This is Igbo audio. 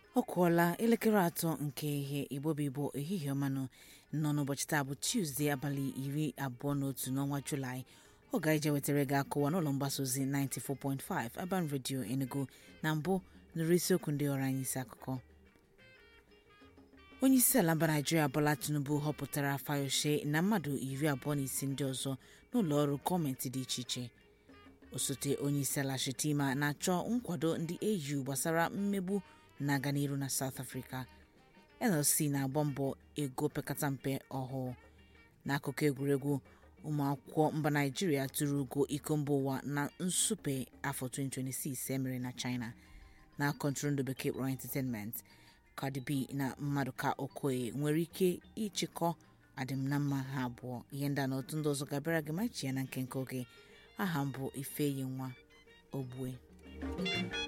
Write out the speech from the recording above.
ọ kụọla elekere atọ nke ihe igbobibo ehihie ọmanụ nọ n'ụbọchị taa bụ tuzdee abalị iri abụọ na otu n'ọnwa julaị ọ ga-eje wetara gị akụwa n'ụlọ mgbasa ozi 94.5 Urban Radio Enugu na mbụ nụrụ isiokwu ndị ọrụ anyị isi akụkọ onye isi ala mba naijiria bola tinubu họpụtara fayose na mmadụ iri abụọ na isi ndị ọzọ n'ụlọ ọrụ gọọmenti dị iche iche osote onye isi ala shetima na-achọ nkwado ndị au gbasara mmegbu na-aga n'iru na south africa nlc na-agba mbọ ego pekata mpe ọhụụ n'akụkụ egwuregwu ụmụakwụkwọ mba naijiria tụrụ ugo iko mba ụwa na nsupe afọ 2026 emere na china na kọntụrụndụ bekee kpọrọ entertainment Cardi B na Mmadụka Okoye nwere ike ịchịkọ adịmnamma ha abụọ ihe ndị a na otu ndị ọzọ ga-abịara gị ma chi ya na nke nke oge aha m bụ Ifeyi nwa Ogbue